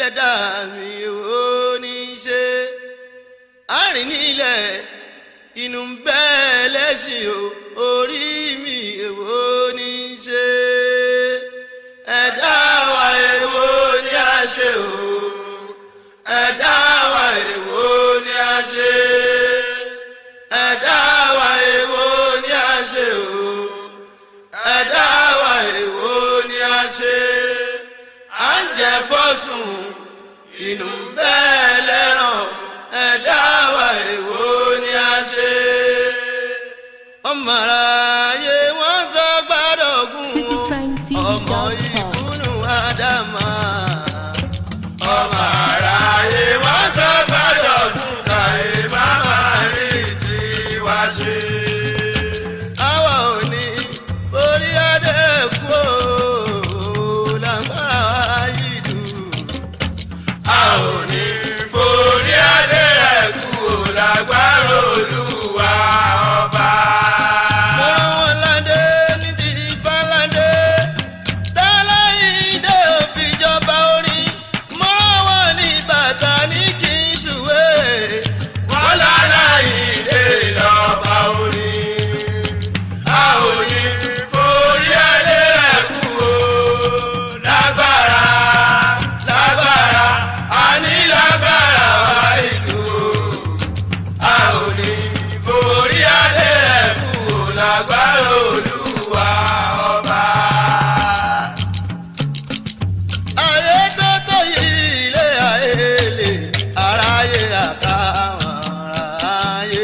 ẹ̀dá mi ò ní ṣe àárín nílẹ̀ inú ń bẹ́ẹ̀ lẹ́sìn o orí mi èwo ní ṣe ẹ̀dá wa èwo ní a ṣe o ẹ̀dá wa èwo ní a ṣe ẹ̀dá wa èwo ní a ṣe o ẹ̀dá wa èwo ní a ṣe à ń jẹ fọ́sùn inú bẹ́ẹ̀ lẹ́ràn ẹ̀dá wa èwo ní a ṣe. ọmọ aráyé wọ́n sọ gbádọ̀gún ọmọ ìkúnnù ádámà. ọmọ aráyé wọ́n sọ gbádọ̀gún káyé má máa rí tiwa ṣe. àwa ò ní orí adé kú o lágbára yìí dùn. a ò ní forí adé kú o lágbára olúwa ọba. mo rán wọn ládé níbi ìbáládé tẹ́lẹ̀ ìdè òfìjọba orin mo rán wọn ní bàtà ní kí n ṣùwé. wọ́n lálá ìdè lọ́ba orin. a ò ní forí adé kú o lágbára lágbára àní lágbára wá ìlú a ò ní forí adé kú o lágbára olúwa ọba. ayé tó tó yìí ilé ayé lè aráyé àtàwọn aráyé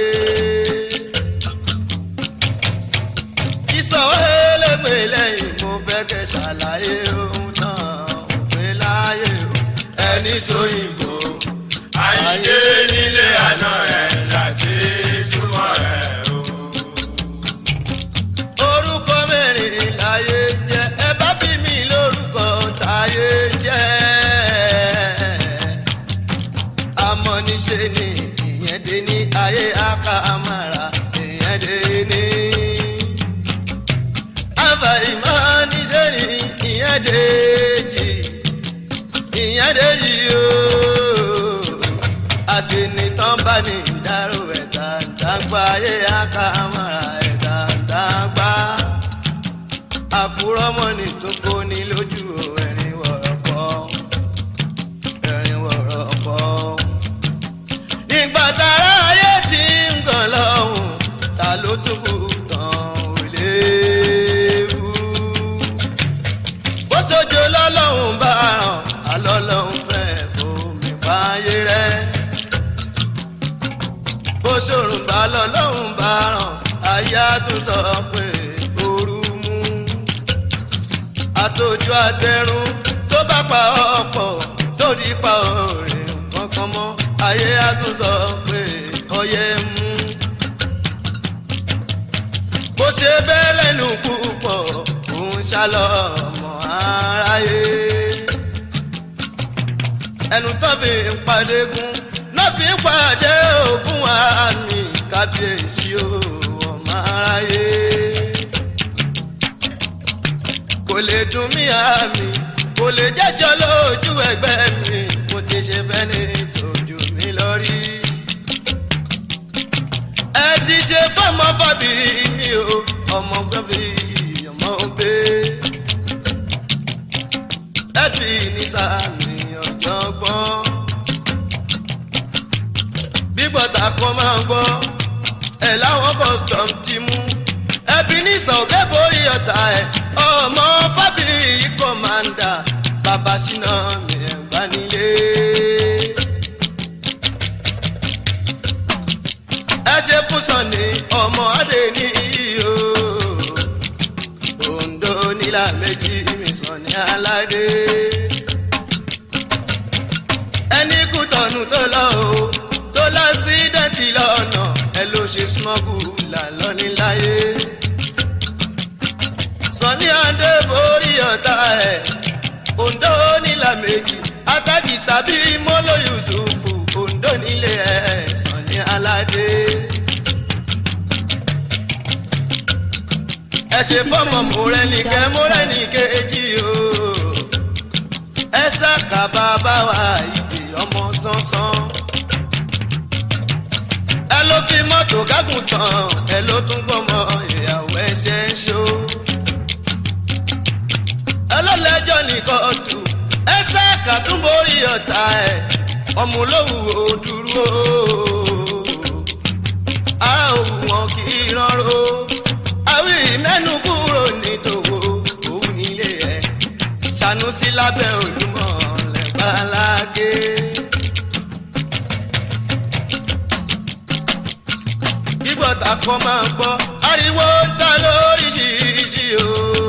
ìsọ̀wọ́ elégbè lẹ́yìn mo fẹ́ kẹ́ ṣàlàyé ohun náà òpin láyé o ẹni sóyìnbó. àyíké nílé àná ẹ̀ láti túmọ̀ ẹ̀ o. orúkọ mẹ́rin láyé jẹ́ ẹ bá bí mi lórúkọ táyé jẹ́ àmọ́ níṣe ni ìyẹn dé ní ayé àkàmàrà ìyẹn dé ní àbá ìmọ̀-níṣẹ́ ni ìyẹn dèjì ìyẹn dèjì ooo àṣìnìtàn bá ní ìdárò ẹ̀dá ìdágbà ayé àkàmọ́ra ẹ̀dá ìdágbà àkúrọ́mọ́ ní tó kó ní lójú ẹ̀rín wọ̀rọ̀kọ́ ẹ̀rín wọ̀rọ̀kọ́ ìgbà tára ayé ti ń gàn lọ́hùn ta ló tún kù tán ò léwu. bó sojo lọ́lọ́hùn bá ràn alọ́lọ́hùn fẹ́ fomi báyé rẹ̀. bó sòrùn bá lọ́lọ́hùn bá ràn aya tún sọ pé ooru mú. àtòjú àtẹrun tó bá pa ọ̀pọ̀ tó di pa òrè kankan mọ́ ayé á tún sọ pé ọyẹ́ mú bó ṣe bẹ́ẹ̀ lẹ́nu púpọ̀ òun ṣálọ ọmọ aráyé. ẹnu tó fi ń padégún náà fi ń pàdé ògùn àmì kábíyèsí o ọmọ aráyé. kò lè dùn mí àmì kò lè jẹ́jọ́ lójú ẹgbẹ́ mi mo ti ṣe fẹ́ ní tòjú mi lọ rí ẹ ti ṣe fọmọ fàbí mi o ọmọ gbọ́bí ọmọ gbé ẹ fi ní sàmì ọ̀jọ̀gbọ́n bíbọ̀tà kan máa gbọ́ ẹ láwọn custom ti mú ẹ fi ní sọ̀kẹ́ borí ọ̀tá ẹ ọmọ fàbí kọ̀mándà bàbá síná mi ẹ̀ bá nílé. ẹ ṣe fún sọ̀ni ọmọ adé ní iyo Oǹdó nílà méjì mi sọ̀ni aládé ẹni kú tọ̀nù tó lọ o tó lọ sí dẹ́tì lọ́nà ẹ ló ṣe smọ́gù là lọ́níláyé sọ̀ni adé borí ọ̀tá ẹ̀ Oǹdó nílà méjì atájì tàbí mọ́lò Yusufu Oǹdó nílé ẹ̀ sọ̀ni aládé. ẹ ṣe fọmọ mọrẹnìkẹ mọrẹnìkejì o ẹ ẹsẹ kàbá bá wa ìdè ọmọ sánsán. ẹ ló fi mọ́tò gágùn tán ẹ ló tún gbọ́mọ ìyàwó ẹsẹ̀ ń ṣó. ẹ ló lẹ́jọ́ ní kóòtù ẹsẹ kàtúnborí ọ̀tá ẹ̀ ọmọlówó dúró. ara òwú wọn kì í rọrùn àwí mẹ́nu kúrò nítòwó òun nílé ẹ̀ sanusi lábẹ́ olúmọ̀ lẹ́gbàlágé. ìgbọ̀tà kan máa gbọ́ ariwo ń ta lóríṣiríṣi o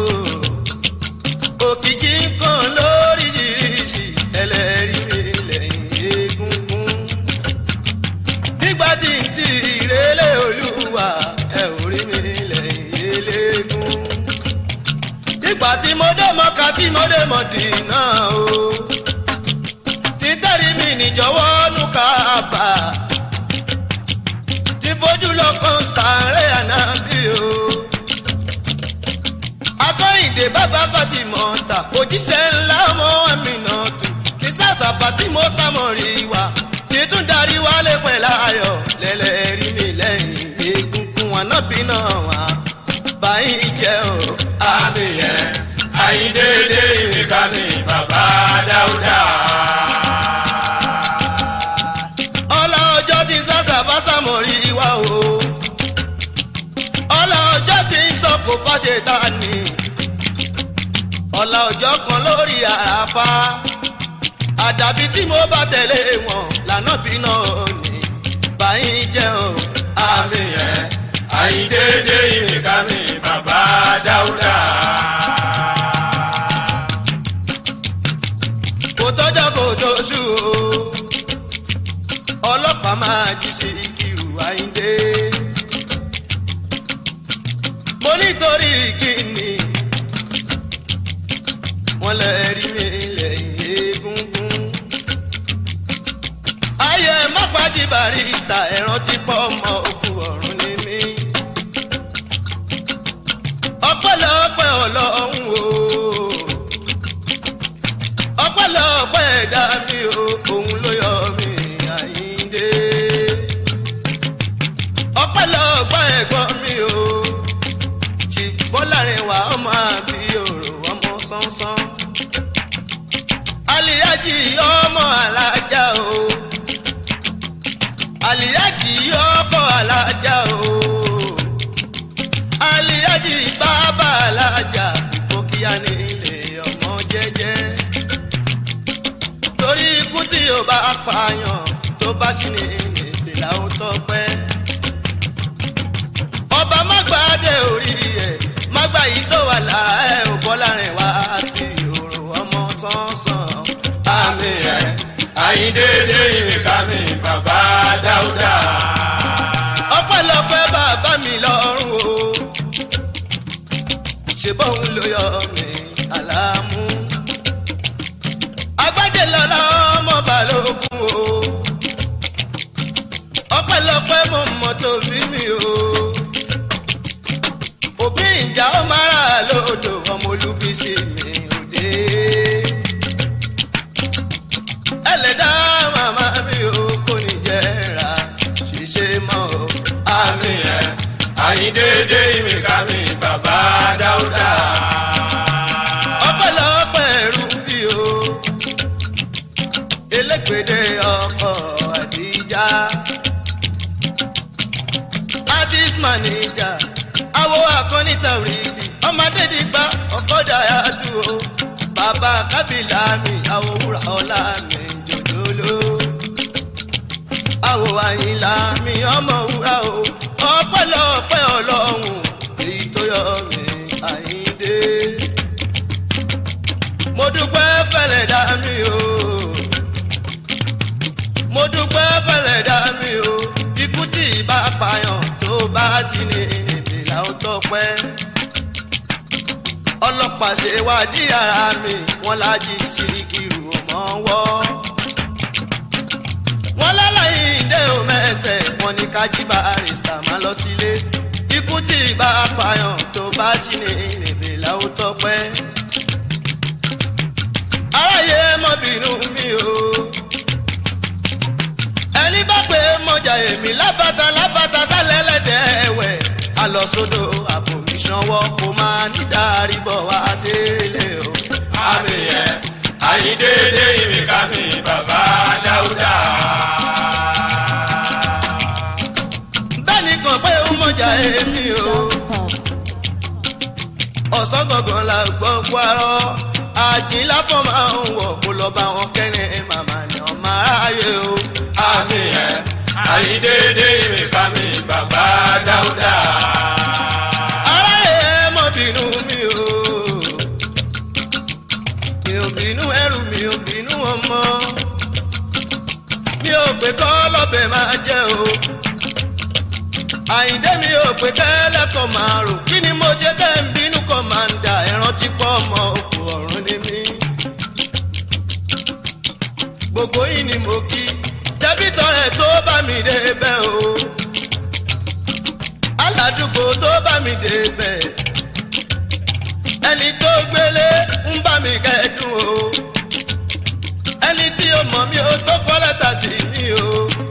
òkìkí kan lóríṣiríṣi ẹlẹ́rìí mi lẹ́yìn egungun. nígbà tí n ti ìrẹ́lẹ̀ olúwa ẹ ò rí mi lẹ́yìn eléégún. nígbà tí mo dé mọ́ka tí mo dé mọ̀dínà o. títẹ̀rí mi níjọ́wọ́ nù kábà. tí fojú lọ́kàn sáré ànábì o. akọ́yìndé bàbá fatimọ̀ ta òjíṣẹ́ ńlá ọmọ mi náà tù. kí sàṣàbà tí mo sámọ̀ rí wa. títún darí wálé pẹ̀lú ayọ̀ lẹ́lẹ́rìí mi lẹ́yìn egungun ànábì náà wá. báyìí jẹ́ o. àmì yẹn àyíndéédé ìrìkà mi bàbá dáúdà. ọlá ọjọ́ tí ń sàṣà bá sàmọ̀rí wa o. ọlá ọjọ́ tí ń sọ kò fàṣẹ ta ni. ọlá ọjọ́ kan lórí àáfà. àdàbí tí mo bá tẹ̀lé wọn lànà bí náà ni. báyìí jẹ́ o. àmì yẹn àyíndéédé ìrìkà mi bàbá dáúdà. kò tọ́jọ́ kò tóṣù o. ọlọ́pàá máa jí sí ìkírù àyíndé. mo nítorí kíni wọ́n lè rí mi lẹ́yìn egungun. ayé mọ́pájì barista ẹ̀ràn ti pọ̀ ọmọ òkú ọ̀run ní mí. ọpẹ́lọpẹ́ ọlọ́run o ọpẹ́lọpẹ́ ẹ̀dá mi o òun ló yọ mí àyíndé ọpẹ́lọpẹ́ ẹ̀gbọ́n mi o chief bọ́lárinwá ọmọ àbí òrò ọmọ sánsán aliyaji ọmọ alájà o aliyaji ọkọ alájà o aliyaji bàbá alájà ìkókíyá nílé ọmọ jẹjẹ torí ikú tí yóò bá pààyàn tó bá sì ní èdè làwọn tọpẹ. ọba mágbàdé orí ẹ mágbà yìí tó wà lára ẹ ò bọ́ láàrin wá kí òrò ọmọ tán sàn. àmì yẹn àyíndéédé ìrìkà mi bàbá dáúdà. ọpẹ́lọpẹ́ bàbá mi lọ́rùn o ṣe bóun ló yọ mí àlámú. agbájé lọ́la ọmọ balógun o ọpẹ́lọpẹ́ mo mọ tó fi mi o òbí ìjà ó máa rà lódò ọmọ olúbísí mi òde ẹlẹ́dá màmá mi ò kò ní jẹ́ ra ṣiṣẹ́ mọ́ o. àmì yẹn àyíndéédé ìrìkà mi bàbá dáúdà. ọpẹ́lọpẹ́ ẹrú bí o elégbèdé ọkọ àdìjà artist manager awo akọ́nìtà òrìdì ọmọdé dìgbà ọkọ̀dà yàtú o bàbá kábìlà mi àwọ̀ wúrà ọ̀la mi jòjòló àwọ̀ àyìnlá mi ọmọ wúrà o ọpẹ́lọpẹ́ ọlọ́run èyí tó yọ mí àyíndé mo dúpẹ́ fẹ́lẹ̀ dá mi o mo dúpẹ́ fẹ́lẹ̀ dá mi o ikú tí ìbá pààyàn tó bá sí ní èdè làwọn tọpẹ́ ọlọ́pàá ṣe wádìí ara mi wọ́n lájí sí irú ọmọ wọ́ wọ́n lálàyé ìdè òmẹ́sẹ̀ wọ́n ní kájí barista máa lọ sílé ikú tí ìbá pààyàn tó bá sí ní èdè làwọn tọpẹ́ aráyé mọ̀ lọ sódò àbòmí sanwó kó máa ní dárí bọ̀ wá sílé o. àmì ẹ̀ àyíndéédé ìmìkà mi bàbá dáúdà. bẹ́ẹ̀ni kan pé ó mọ̀jà èmi o. ọ̀sán gangan la gbọ́ parọ́ àjìnlá fọ́ máa ń wọ̀ kó lọ bá wọn kẹ́rin màmá ni ọmọ aráyé o. àmì ẹ̀ àyíndéédé ìmìkà mi bàbá dáúdà. aráyé ẹ mọ̀ bínú mi o. mi ò bínú ẹrù mi ò bínú ọmọ. mi ò pé kọ́ lọ́bẹ̀ máa jẹ́ o. àyíndé mi ò pé kẹ́lẹ́kọ̀ọ́ máa rò kí ni mo ṣe tẹ́ ń bínú kọ́ máa ń da ẹran tí pọ̀ mọ́ òkú ọ̀run ní mi. gbogbo yìí ni mo kí débìtọ̀ rẹ̀ tó bá mi dé bẹ́ẹ̀ o aládùúgbò tó bá mi débẹ̀ ẹni tó gbélé ń bá mi kẹ́dùn o ẹni tí ó mọ̀ mí ó tó kọ́ lẹ́tà sí mi o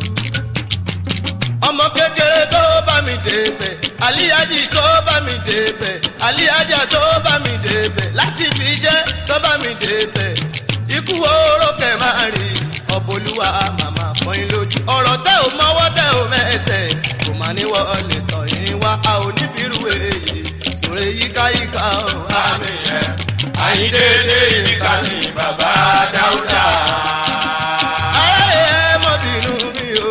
ọmọ kékeré tó bá mi débẹ̀ àlíyájì tó bá mi débẹ̀ àlíyájà tó bá mi débẹ̀ láti fi iṣẹ́ tó bá mi débẹ̀ ikú oró kẹ̀ máa rí ọ̀bọ̀lúwa màmá pọ́n lójú ọ̀rọ̀ tẹ́ ò mọ́wọ́ tẹ́ ò mẹ́sẹ̀ kò má ní wọlé tọ̀ yín wá a ò ní bírú èyí sòrè yíkáyíká o. àmì ẹ̀ àyíndéédé ìmìkà mi bàbá dáúdà. aráyé ẹ mọ bínú mi o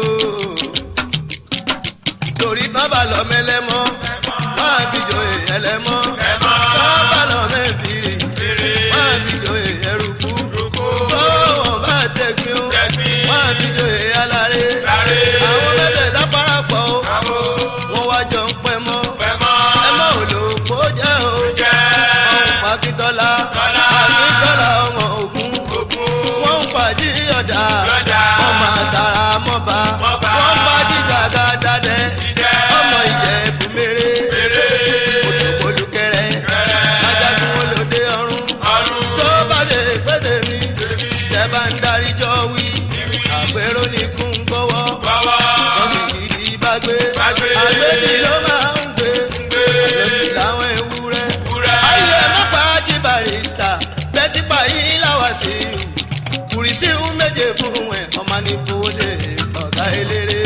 torí tán bá lọ mẹlẹmọ máa bíjọ ẹlẹmọ tán bá lọ mẹfìrì máa bíjọ ẹrùkú tó wọn bá tẹgbin o máa bíjọ aláré àwọn mẹ́tẹ̀ẹ̀ta parapọ̀ o wọ́n wá jọ ń pẹ́ mọ́ ẹ mọ́ òlòpó jẹ́ o ọ̀hún pàkítọ́lá pàkítọ́lá ọmọ ògún wọ́n ń pàdé ọ̀dà wọ́n máa tara mọ́ba wọ́n ń pàdé jàgádàdẹ ọmọ ìjẹ̀bù mèrè olùkẹ́rẹ́ ajagun olóde ọ̀run tó bá lè pété mi tẹ́ bá ń darí jọ wí àpérò ní kún gbọ́wọ́ wọ́n sì kìdí bá gbé àgbẹ̀dì ló máa ń gbé àgbẹ̀dì láwọn ewúrẹ́ ayé mọ́pá jí barista bẹ́tí pààyí láwà sí i kùrìsì ń méje fún ẹ̀ ọmọ ní fowó ṣe ọ̀gá eléré.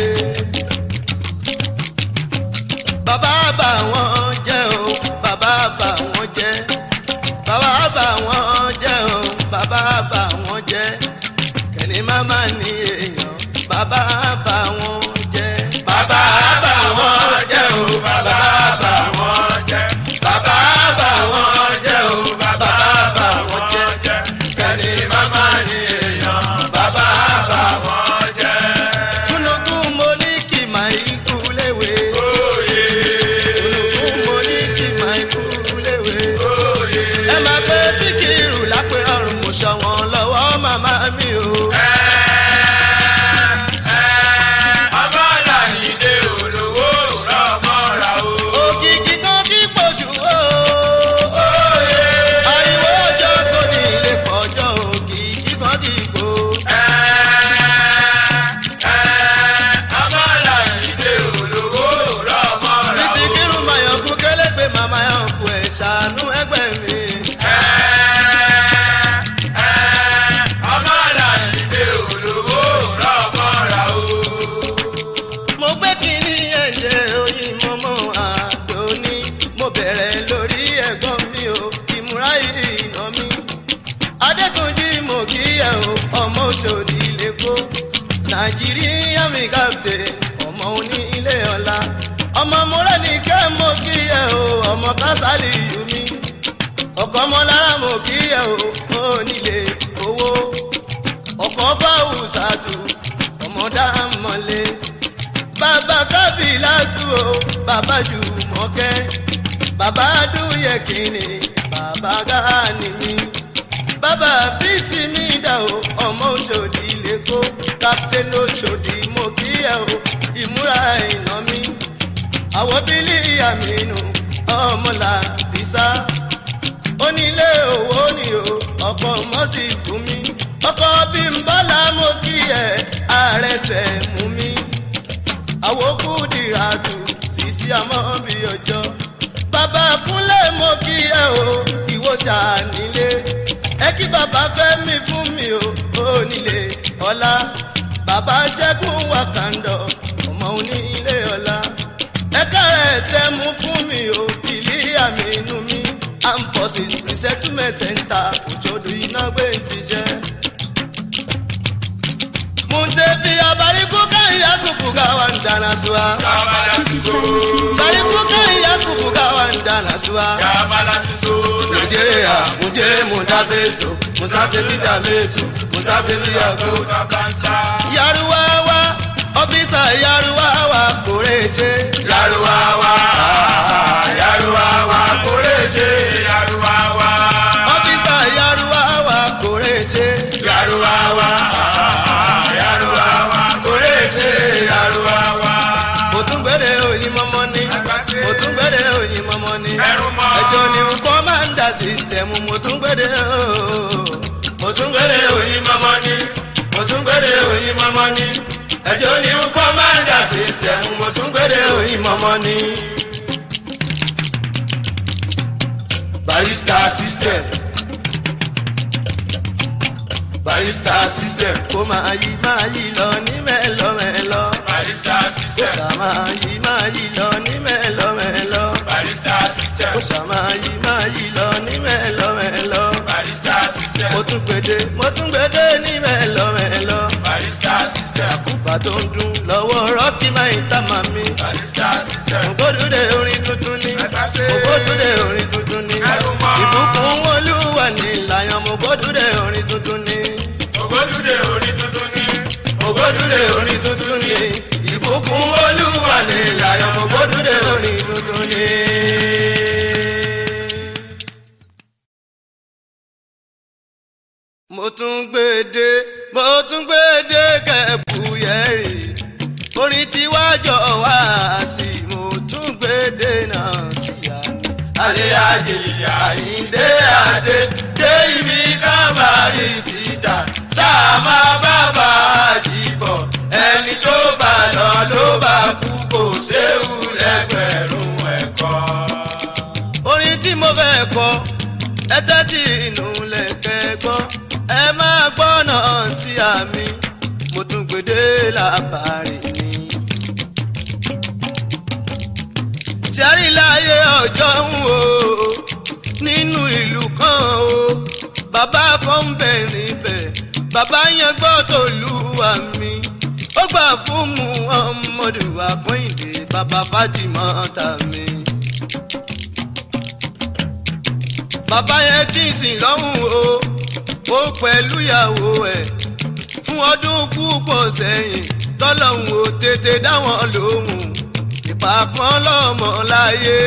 bàbá bà wọ́n jẹ́ o bàbá bà wọ́n jẹ́ bàbá bà wọ́n jẹ́ o bàbá bà wọ́n jẹ́ kẹ́ni máma ní èèyàn bàbá bà wọ́n jẹ́. bàbá bà wọ́n jẹ́ o bàbá bà wọ́n jẹ́ bàbá bà wọ́n jẹ́ o bàbá bà wọ́n jẹ́ kẹ́ni màmá ni èèyàn bàbá bà wọ́n jẹ́. kúnukún mo ní kí màá ikú léwe. Oyè kúnukún mo ní kí màá ikú léwe. oyè ẹ máa gbé síkírù lápẹ́ ọ̀run mo ṣọ̀wọ́n lọ́wọ́ màmá mi o. ọmọ làyídé olówó rọmọra o. òkìkí kan kí pọ̀jù o. ariwo ọjọ́ kò ní ilé pọ̀jọ́ òkìkí kan kí gbó. ọmọ làyídé olówó rọmọra o. ìsìnkírù mayọ̀kú kélégbé màmá yọ̀kú ẹ̀ ṣàánú ẹgbẹ́ mi. ọmọ làyídé olówó rọmọra o. mo gbé kínní ẹ̀jẹ̀ oyin mọ́mọ́ àdóní mo bẹ̀rẹ̀ lórí ẹ̀gbọ́n mi o ìmúra ìrìnà mi. adétúnjì mo kí ẹ o ọmọ òṣòdì lẹ́kọ́ nàìjíríà mi kàpté ọmọ oní ilé ọ̀la ọmọ múlẹ̀ ní kẹ́ mo kí ẹ o ọmọ kásálì yù mí ọkọ̀ ọmọlára mo kí ẹ o onílé owó ọkọ̀ fáwùsàtù ọmọdá mọ́lẹ̀ bàbá kábìlà tù ó bàbá jùmọ̀kẹ́ bàbá dúyẹ kìíní bàbá gáàní mi bàbá bísí mi dà ó ọmọ òṣòdì lẹ́kọ́ kápítẹ́nì òṣòdì mo kí ẹ o ìmúra ìná mi àwọ̀ bílí àmínú ọmọlà bísà onílé owó ni o ọkọ̀ mọ́sí fún mi ọkọ̀ bí n bọ́lá mo kí ẹ àrẹsẹ̀ mú mi àwòkù dìràdù sísí àmọ́ bí ọjọ́. bàbá kúnlẹ̀ mo kí ẹ o ìwọ ṣànílé. ẹ kí bàbá fẹ́ mi fún mi o ò nílé ọlá. bàbá ṣẹ́gun wàkàndọ̀ ọmọ onílé ọlá. ẹ kára ẹsẹ̀ mú fún mi o ìlí àmì inú mi. amphorsis resettlement center òjòdù iná gbé ti jẹ́ muntefia barikuka yakupuka wandanasua barikuka yakupuka wandanasua nigeria muje mudabeso musafetidabeso musafetiyago yaruwawa ọfisa yaruwawa kòrèṣe Yaruwawa, Yaruwawa, Kòrèṣe, Yaruwawa, ọfisa yaruwawa kòrèṣe Yaruwawa, Yaruwawa, Kòrèṣe, Yaruwawa. mo tún gbére oyin mọ́mọ́ ní Àgbàṣe. mo tún gbére oyin mọ́mọ́ ní Ẹrù mọ́. ẹjọ́ ni kọ́mándà sísítẹ̀mù mo tún gbére ooo mo tún gbére oyin mọ́mọ́ ní mo tún gbére oyin mọ́mọ́ ní ẹjọ́ ni kọ́mándà sísítẹ̀mù mo tún gbére oyin mọ́mọ́ ní. barista system barista system kó máa yí máa yí lọ ní mẹ́lọ́mẹ́lọ́ Barista kó system, sá máa yí máa yí lọ ní mẹ́lọ́mẹ́lọ́ barista system, kó sá máa yí máa yí lọ ní mẹ́lọ́mẹ́lọ́ barista system, mo tún gbèdé mo tún gbèdé ní mẹ́lọ́mẹ́lọ́ barista system, kúpa tó ń dún lọ́wọ́ rọ́ọ̀kì máa ń tà máa mi. barista system. Ògbódúdé orin tuntun ni. Àgbàṣe. Ògbódúdé orin tuntun ni. Ẹrù mọ́. Ìbùkún olúwa ní ìlàyàn mo gbódúdé orin tuntun ni. Ògbódúdé orí tuntun ní. Ògbódúdé orin tuntun ni. Ìbùkún olúwa ní ìlàyàn mo gbódúdé orin tuntun ni. Mo tún gbèdé, mo tún gbèdé kẹ̀bù yẹ̀rì. Orin tí wá jọ wá sí, mo tún gbèdé náà sí àná. Alẹ́ àjèyà àyíndé àdé, dé ibi kábàárì síta. Sáà máa bá fàájì bọ̀, ẹni tó bá lọ ló bá kú kò séwu lẹ́gbẹ̀rún ẹ̀kọ́. Orin tí mo fẹ́ kọ, ẹ tẹ́tí inú lẹ̀kẹ́ gbọ́, ẹ máa gbọ́ náà sí àmì, mo tún gbèdé làbàrì mi. Ṣẹ́rí láyé ọjọ́ ń wò ó nínú ìlú kan o. Bàbá kan ń bẹ̀ níbẹ̀, bàbá yẹn gbọ́ tó lúwa mi. Ó gbà fún Muhammadu Akọ́yìndé, bàbá Fátímà tà mí. Bàbá yẹn tí ń sìn lọ́hùn o, ó pẹ̀lú ìyàwó ẹ̀ fún ọdún púpọ̀ sẹ́yìn tọ́lọ́hún ò tètè dá wọn lóhùn ìpàpọ́n lọ́mọ láyé.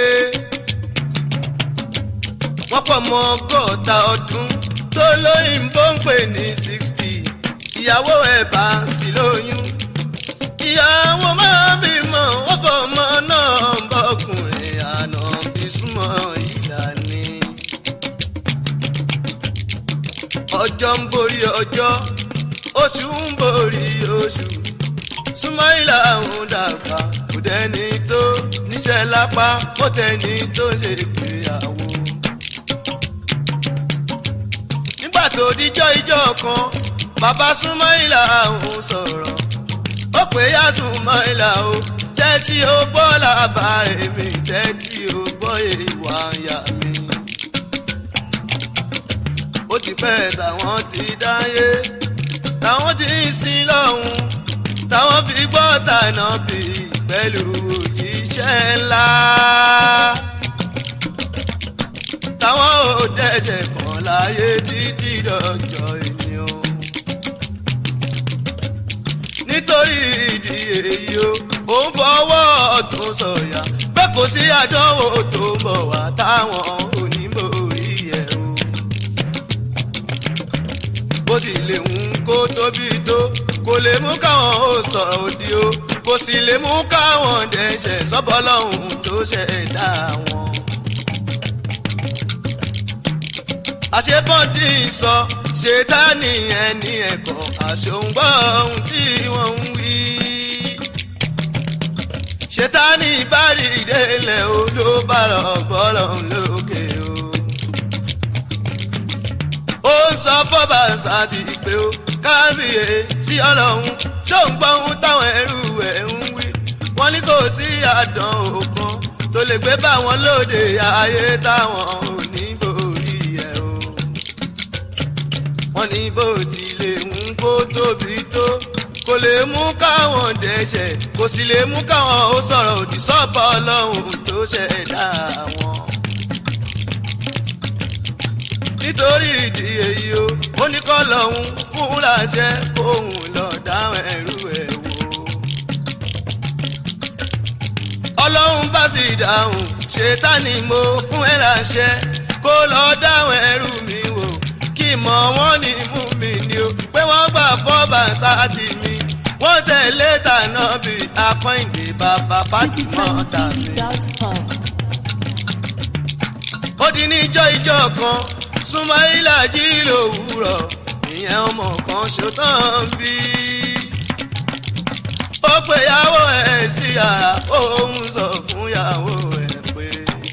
wọ́n pọ̀ mọ́ ọgọ́ta ọdún tó lóyìnbó ń pè ní sixty ìyàwó ẹ̀ bá sí lóyún. ìyàwó máa bímọ wọ́n fọmọ náà bọ́kùnrin àná bí súnmọ́ ìlànà. ọjọ́ ń borí ọjọ́ oṣù ń borí oṣù súnmọ́ìlà ń dàgbà kò dẹ́ni tó níṣẹ́ lápá kó tẹ́ni tó ṣe ìgbéyàwó. nígbà tó díjọ́ ijọ́ kan bàbá súnmọ́ìlà ń sọ̀rọ̀ ó pè yá súnmọ́ìlà o tẹ́tí ó gbọ́ làbá èmi tẹ́tí ó gbọ́ ìwà ìyá mi. ó ti pẹ́ táwọn ti dáyé táwọn ti ń sin lọ́hùn táwọn fi gbọ́ tànà bí pẹ̀lú òjíṣẹ́ ńlá. táwọn ò dẹ́sẹ̀ kan láyé títí dọjọ́ ènìyàn. nítorí ìdí èyí o ò ń fọwọ́ ọ̀tún sọ̀yà pé kò sí àdánwò tó ń bọ̀ wá táwọn onímọ̀ orí ẹ̀ o. bó ti lè ń kó tóbi tó kò lè mú káwọn ó sọ òdì o kò sì lè mú káwọn dẹ̀ṣẹ̀ sọ́bọ́lọ́hún tó ṣẹ̀dá wọn. àṣepọ́n tí ń sọ ṣètánì ẹni ẹ̀kọ́ àṣòǹgbọ́ ohun tí wọ́n ń wí. ṣètánì ìbárí ìdélẹ̀ o ló bá lọ bọ́lọ̀ lókè o. ó ń sọ fọ́bà sáàtì pé ó kábíyè sí ọlọ́run tó ń gbọ́ ohun táwọn ẹrú ẹ̀ ń wí. wọ́n ní kò sí àdán òkan tó lè gbé bá wọn lóde ayé táwọn ò ní borí ẹ̀ o. wọ́n ní bó tilẹ̀ ń kó tóbi tó kò lè mú káwọn dẹ́ṣẹ̀ kò sì lè mú káwọn ó sọ̀rọ̀ òdì sọ́pọ̀ ọlọ́run tó ṣẹ̀dá wọn. nítorí ìdí èyí o ó ní kọ́ lọ́hún fún láṣẹ kóhun lọ dáhùn ẹrú ẹ̀ wò. ọlọ́run bá sì dáhùn ṣètánì mo fún ẹ láṣẹ kó lọ dáhùn ẹrú mi wò kí mọ̀ wọ́n ní mú mi ni o pé wọ́n gbà fọ́bà sáàtì mi wọ́n tẹ̀lé tànà bí akọ́ìndé bàbá fátímọ́ tàbí. citytrendtv.com. ó di níjọ́ ìjọ kan súnmọ́ìlà jí lòwúrọ̀ ìyẹn ọmọ kan ṣòtàn bí. ó pe ìyàwó ẹ̀ sí yàrá òun sọ fún ìyàwó ẹ̀ pé.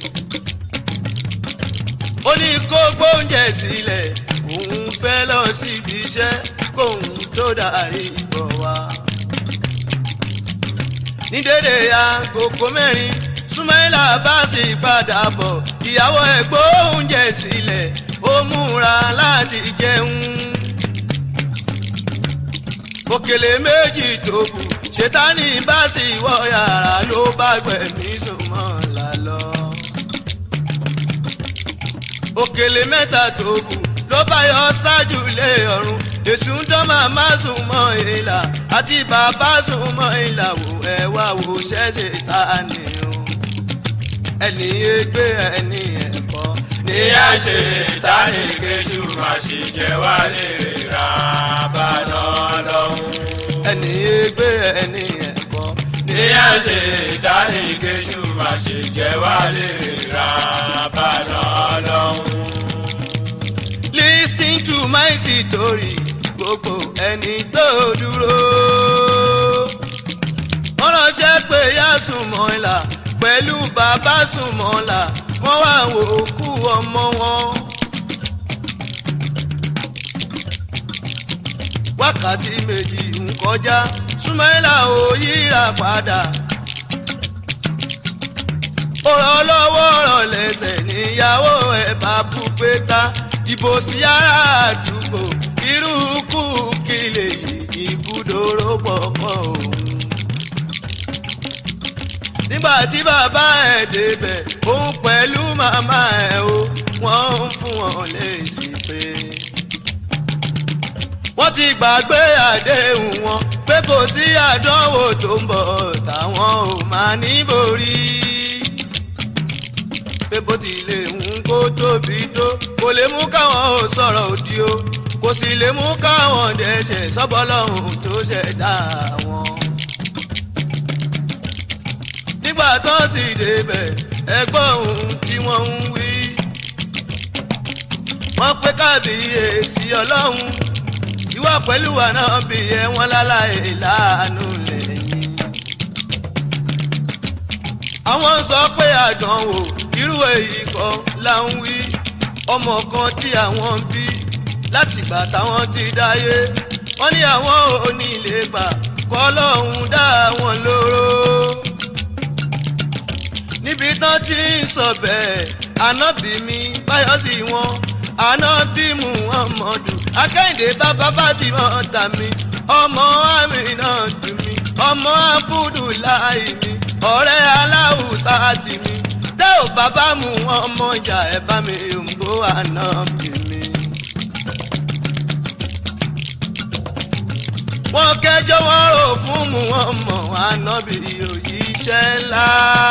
ó ní kó gbóúnjẹ sílẹ̀ òun fẹ́ lọ síbi iṣẹ́ kóun tó darí bọ̀ wá. ní dédé agogo mẹ́rin súnmọ́ìlà bá sì padà bọ̀ ìyàwó ẹ̀ gbóúnjẹ sílẹ̀ ó múra láti jẹun. òkèlè méjì tó kù ṣètánì bá sì wọ yàrá ló bá gbẹ̀mí súnmọ́lá lọ. òkèlè mẹ́ta tó kù ló bá yọ ṣáájú lé ọ̀run èṣù ń dán màmá sùn mọ́ ìlà àti bàbá sùn mọ́ ìlà wò ẹ wá wò ṣẹ́ṣẹ̀ ta ni o ẹni ègbé ẹni ẹ̀kọ́ ní àṣẹ ìtàní kejì máa ṣe jẹ́ wá lè ra bàdà lọ́hùn. ẹni ègbé ẹni ẹ̀kọ́ ní àṣẹ ìtàní kejì máa ṣe jẹ́ wá lè ra bàdà lọ́hùn. Listen to my story gbogbo ẹni tó dúró. wọ́n ránṣẹ́ pé yá Sùnmọ́lá pẹ̀lú bàbá Sùnmọ́lá wọ́n wá wo òkú ọmọ wọn. wákàtí méjì ń kọjá Sùnmọ́lá ò yíra padà. ọ̀rọ̀ lọ́wọ́ ọ̀rọ̀ lẹ́sẹ̀ níyàwó ẹ̀ bá bú pé ta ìbò sí ará àdúgbò irú kú kí lè yí ibùdóró pọ̀pọ̀ òun. nígbà tí bàbá ẹ̀ débẹ̀ òun pẹ̀lú màmá ẹ̀ o wọ́n ń fún wọn léèsì pé. wọ́n ti gbàgbé àdéhùn wọn pé kò sí àdánwò tó ń bọ̀ táwọn ò máa ní borí pé bó tilẹ̀ ń kó tóbi tó kò lè mú káwọn ò sọ̀rọ̀ òdì o kò sì lè mú káwọn dẹ́ṣẹ̀ sọ́bọ́lọ́hún tó ṣẹ̀dá wọn. nígbà tó sì débẹ̀ ẹgbọ́n ohun tí wọ́n ń wí. wọ́n pé kábíyèsí ọlọ́run ìwà pẹ̀lú àná bí ẹ wọ́n láláì láàánú lẹ́yìn. àwọn sọ pé àdánwò irú èyí kan là ń wí ọmọ kan tí àwọn bí látìgbà táwọn ti dáyé wọ́n ní àwọn ò ní lè gbà kọ́ lọ́hùn dá wọn lóró. níbi tán ti ń sọ bẹ́ẹ̀ ànábì mi báyọ̀ sí wọn ànábì muhammadu akẹ́hìndé bàbá fatima tà mí ọmọ amina tù mí ọmọ abudulayi mi ọ̀rẹ́ aláwùsá tì mí tẹ́ ò bàbá mu ọmọ ìjà ẹ̀ bá mi ń bó ànábì mi. wọ́n kẹjọ́ wọ́n rò fún mu ọmọ ànábì òyìṣẹ́ ńlá.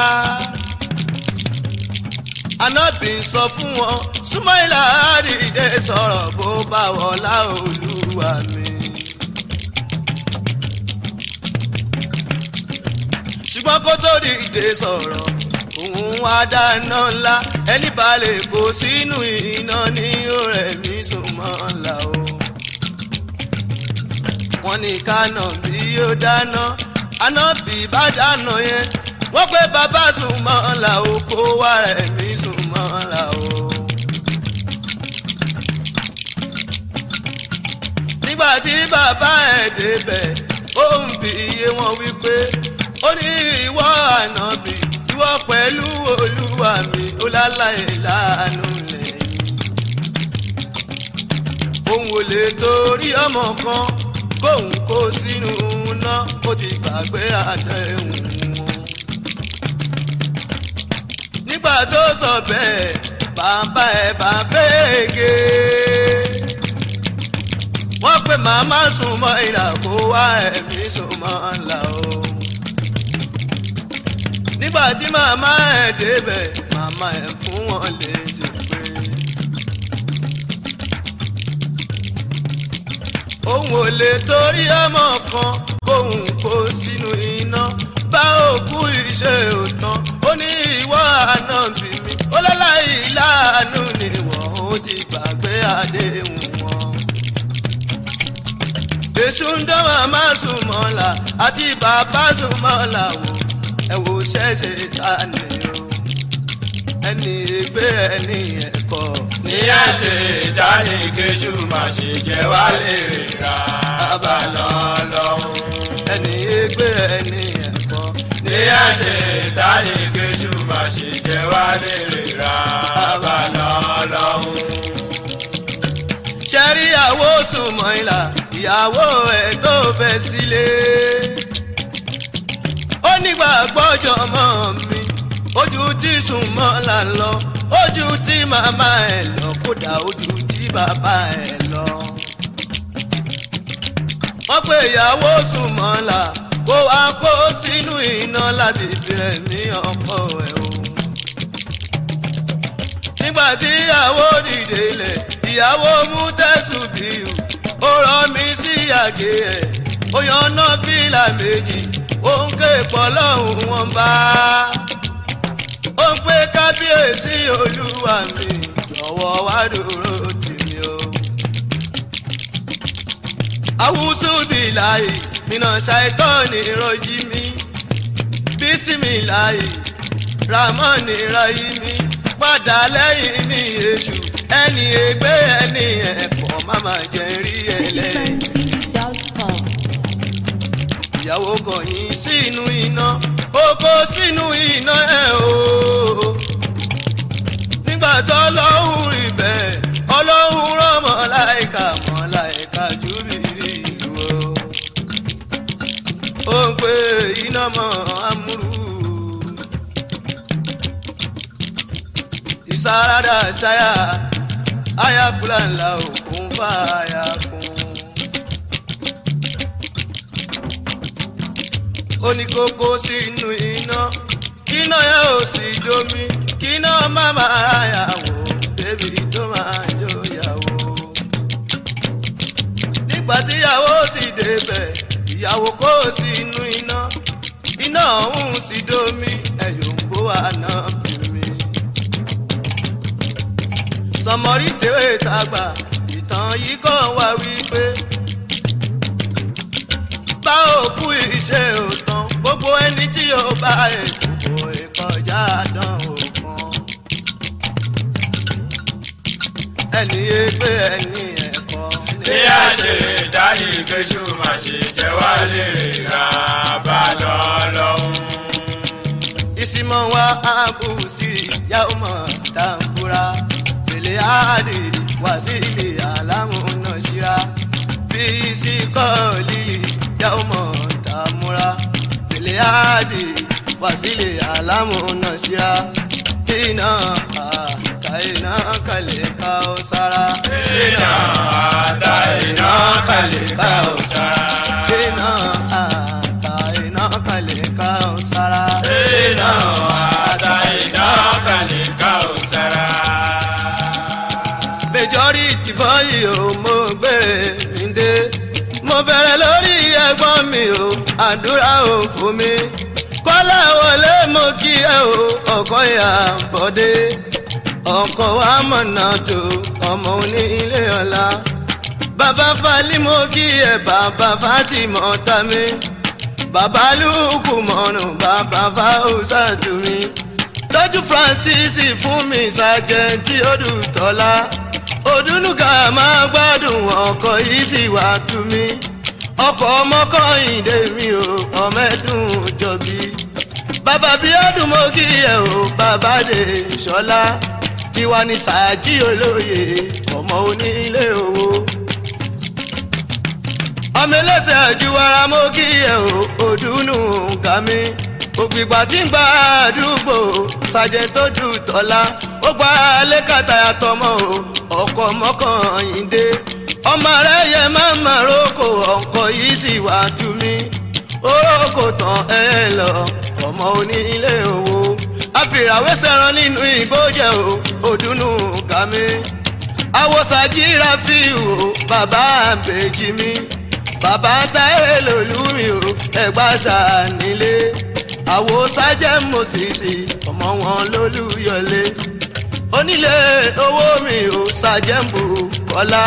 ànábì ń sọ fún wọn súnmọ́ìlà àdìdẹ sọ̀rọ̀ bó bá wọlá olúwa mi. ṣùgbọ́n kó tó dìde sọ̀rọ̀ òun wá dáná ńlá ẹni balẹ̀ kó sínú iná ní ọ̀rẹ́ mi Sùnmọ́lá o wọ́n ní kánà bí ó dáná ànábì bá dáná yẹn wọ́n pé bàbá sùnmọ́lá o kó wá rẹ̀ mí sùnmọ́lá o. nígbà tí bàbá ẹ̀ débẹ̀ ó ń bi iye wọn wípé ó ní ìwọ ànábì ìwọ pẹ̀lú olúwa mi ó láláì láàánú lẹ́yìn. òun ò lè torí ọmọ kan kóun kó sínú iná ó ti gbàgbé àdéhùn wọn. nígbà tó sọ bẹ́ẹ̀ bàbá ẹ̀ bá fẹ́ẹ́gẹ́ wọ́n pè màmá sùn mọ́ ìlà kó wá ẹ̀mí sùn mọ́ ńlá o. nígbà tí màmá ẹ̀ débẹ̀ màmá ẹ̀ fún wọn lè ṣe pé. òun ò lè torí ọmọ kan kóun kó sínú iná bá òkú iṣẹ́ òtán ó ní ìwọ àná bí mi ó lọ́láì láàánú ni wọ́n ó ti gbàgbé àdéhùn wọn èṣù ń dán màmá sùnmọ́lá àti bàbá sùnmọ́lá wò ẹ wò ṣẹ̀ṣẹ̀ ta ni o ẹni ègbé ẹni ẹ̀kọ́ ní ẹ̀ṣẹ̀ ìdáni kéṣù má ṣe jẹ́ wá lè rà bá lọ́lọ́hún. ẹni ègbé ẹni ẹ̀kọ́ ní ẹ̀ṣẹ̀ ìdáni kéṣù má ṣe jẹ́ wá lè rà bá lọ́lọ́hún. ṣẹ́rí àwo sùnmọ́lá ìyàwó ẹ̀ tó fẹ́ sílé ó nígbà gbọ́jọ́ mọ́ mi ojú tí sùnmọ́lá lọ ojú tí màmá ẹ̀ lọ kódà ojú tí bàbá ẹ̀ lọ. wọ́n pe ìyàwó sùnmọ́lá kó wá kó sínú iná láti fi ẹ̀mí ọkọ ẹ̀ o. nígbà tí ìyàwó dìde lẹ̀ ìyàwó mú tẹ̀sùn bíi ó rọ mi sí àgé ẹ̀ ó yan náà fìlà méjì ó ń ké pọ̀ lọ́hùn wọn bá ó ń pé kábíyèsí olúwa mi jọ̀wọ́ wá dúró tì mí o. awúsù bíláì nínà ṣàìtọ́ni rọjí mi bísímìláì ramọ́ni ráyí mi padà lẹ́yìn ní èṣù ẹni ègbé ẹni ẹ̀kọ́ máma jẹ́ rí ẹlẹ́yìn Dot.com. ìyàwó kọ̀yìn sínú iná ó kó sínú iná ẹ̀ o. nígbà tó ọlọ́run rí bẹ́ẹ̀ ọlọ́run rán mọ̀láìka mọ̀láìka júbìrì ìlú o. ó ń pe iná mọ́ amúrú. ìsáradà ṣáyà ayakula ńlá òkun fàáyà kún. ó ní kókó sínú iná iná yẹn ò sì domi kíná má máa yàwó débi tó máa jóyàwó. nígbà tíyàwó sì débẹ̀ ìyàwó kó sínú iná iná ọ̀hún sì domi ẹ̀yọ̀ ń bó àná bìmí. sọmọrí tèwé tàgbà ìtàn yìí kàn wá wípé bá òkú iṣẹ́ òtàn gbogbo ẹni tí yóò bá èkó ìkọjá dán òkan. ẹni ẹgbẹ́ ẹni ẹ̀kọ́ ní ẹ̀ṣẹ̀ ìdáni kéṣù má ṣe jẹ́ wá lè rà bá lọ́lọ́hún. ìsìmọ̀ wa àbùsí yàwó mọ̀ tàǹkúra pèlè àdì wàsílì àlámúná ṣíra bí síkọ́ lílì yàwó mọ̀ tàmúra pèlè àdì wàsílì àlámúná ṣíra iná àkà iná kalẹ̀ ká ó sára. iná àdá iná kalẹ̀ ká ò sára. iná àkà iná kalẹ̀ ká ó sára. iná àdá iná kalẹ̀ ká ò sára. majority bọ́yì o mo gbére mi dé mo bẹ̀rẹ̀ lórí ẹ̀gbọ́n mi o àdúrà ò fún mi kọ́lá wọlé mo kí ẹ o ọkọ ìyá bọ́dé ọkọ wa mọ̀nà tó ọmọ oní ilé ọ̀la bàbá falí mo kí ẹ bàbá fatima tami bàbá lùkù mọ́nù bàbá fáwùsà tùmí tọ́jú francis fún mi sàjẹ́ntì odùtọ́lá òdúnúgà máa gbádùn ọkọ̀ yìí sì wá tùmí ọkọ̀ ọmọkọ̀yìndé mi ò ọmẹ́dùn jọ̀bí bàbá bí ọdún mo kí ẹ o bàbá dé ṣọlá tiwa ní sàájì olóye ọmọ onílé owó ọmọ ẹlẹ́sẹ̀ àjùwara mo kí ẹ o òdùnnú ga mi ògbìgbà tí ń gba àdúgbò sàjẹ́ntòdù tọ́lá ó gba lẹ́kàtà àtọmọ o ọkọ̀ mọ́kànlélẹ́ ọmọ rẹ yẹ máa ma roko ọkọ̀ yìí sì wá tú mi orókò tán ẹ lọ ọmọ onílé owó àfìràwé sẹran nínú ìgbójẹ o òdùnnú ga mi àwòsàjìra fi o bàbá àbèjì mi bàbá táyé lòlúmi o ẹgbà sànílé àwòsàjẹ mòsìsì ọmọ wọn lólùyọlé onílé owó mi ò ṣàjẹ́mbù kọ́lá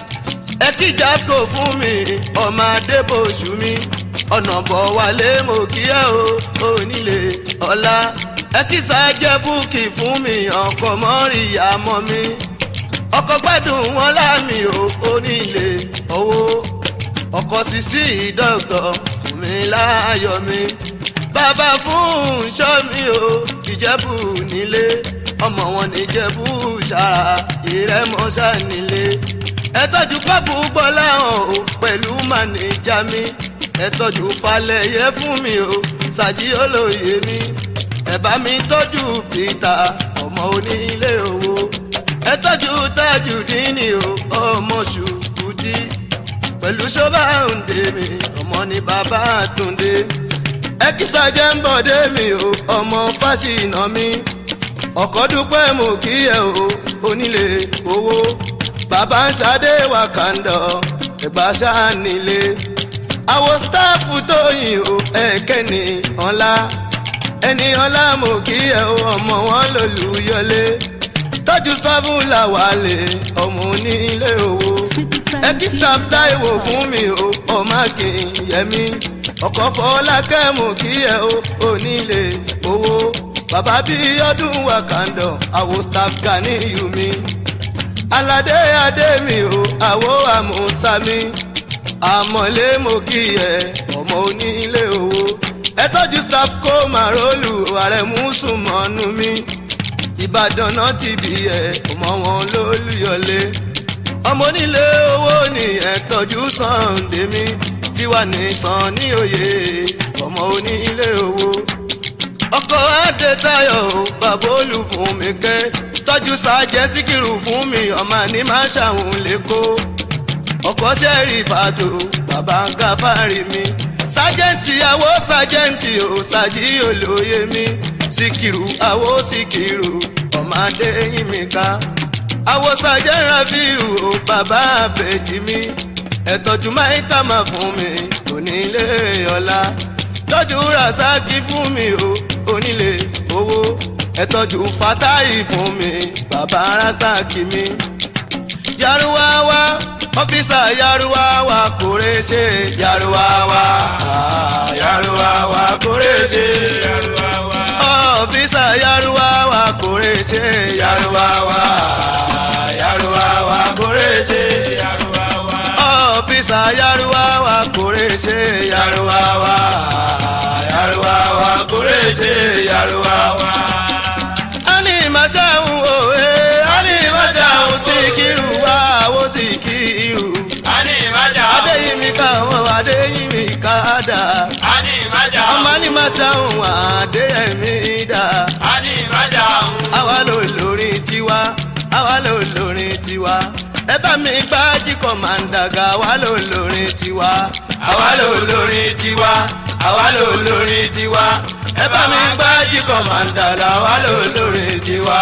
ẹ kí jasco fún mi ọmọ adébòṣù mi ọ̀nà bọ̀ wálé mo kí ẹ o onílé ọ̀la ẹ kí sájẹ́ búùkì fún mi ọkọ̀ mọ́rìyá mọ́ mi ọkọ̀ gbádùn wọn láàmì o onílé owó ọkọ̀ sísí dọ́gọ̀ fún mi láàyò mi bàbá fún ṣọ́ mi o ìjẹ́bù nílé ọmọ wọn níjẹ̀bù ṣáà ìrẹ́mọ́ṣá nílé ẹ tọ́jú pápú gbọ́lá hàn o pẹ̀lú mànìjà mi ẹ tọ́jú falẹ̀yẹ fún mi o ṣàjí olóye mi ẹ bá mi tọ́jú peter ọmọ onílé owó ẹ tọ́jú tájù dínì o ọmọ ṣùkútì pẹ̀lú ṣọ́bà òǹdè mi ọmọ ní bàbá àtúndé ẹ kí sàjẹ́ ń bọ̀dé mi o ọmọ fásínà mi ọkọ̀ dúpẹ́ mo kí ẹ o onílé owó bàbá ń ṣadé wàkàndọ̀ ẹ̀gbá ṣáà nílé àwọn sítáàfù tó yìn o ẹ̀kẹ́ ní ọ̀la ẹni ọ̀la mo kí ẹ o ọmọ wọn lòlùyọlé tọ́jú sọ́fún làwálé ọmọ onílé owó ẹbí staff táìwò fún mi o ọmọ akínyẹmí ọkọ̀ fọlákẹ́ mo kí ẹ o onílé owó bàbá bí ọdún wàkàndọ̀ àwọn staff gani yù mí aládé adé mi o àwo àmúsàmí àmọ̀lé mo kí ẹ ọmọ onílé owó ẹ tọ́jú staff kó màrólù ààrẹ mùsùlùmọ́nù mi ìbàdàn náà ti bí ẹ ọmọ wọn lólùyọlé ọmọ onílé owó ni ẹ tọ́jú Sunday mi tiwa ní sàn ní òye ọmọ onílé owó ọkọ adétayọ̀ o bàbá olùfún mi kẹ́ tọ́jú sájẹ́ síkìrù fún mi ọmọ ní máa ṣàwọn lẹ́kọ́ ọkọ sẹ́rì fàtó bàbá gáfárì mi sájẹ́ǹtì àwọ sájẹ́ǹtì ò sájì olóye mi síkìrù àwọ síkìrù ọmọ adéyìn mi ká àwọ sájẹ́ rafiu ò bàbá àbẹ̀jì mi ẹ̀tọ́jú máìtà máa fún mi onílé ọ̀la tọ́jú rasaki fún mi o onílé owó ẹ̀tọ́jú fatahi fún mi bàbá rasaki mi. yaruwawa ọ́fíìsà yaruwawa kórè ṣe yaruwawa yaruwawa kórè ṣe ọ́fíìsà yaruwawa kórè ṣe yaruwawa yaruwawa kórè ṣe ọ́fíìsà yaruwawa kórè ṣe yaruwawa yaruwawa kórè ṣe yaruwawa. ani maṣáhùn òwe ani maṣáhùn síkírù wá owó síkírù. ani ìmájà adéyìnmí ká wọn adéyìnmí ká dà. ani ìmájà ọmọ ní maṣáhùn adéyẹmí dà. ani ìmájà àwa ló lórí tiwa àwa ló lórí tiwa ẹ bá mi gbájí kọ̀mándàgà àwa ló lórí tiwa àwa ló lórí tiwa àwa ló lórí tiwa ẹ bá mi gbájí kọ̀mándàgà àwa ló lórí tiwa.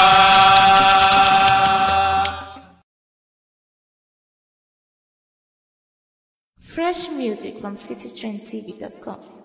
Fresh music from citytrendtv.com.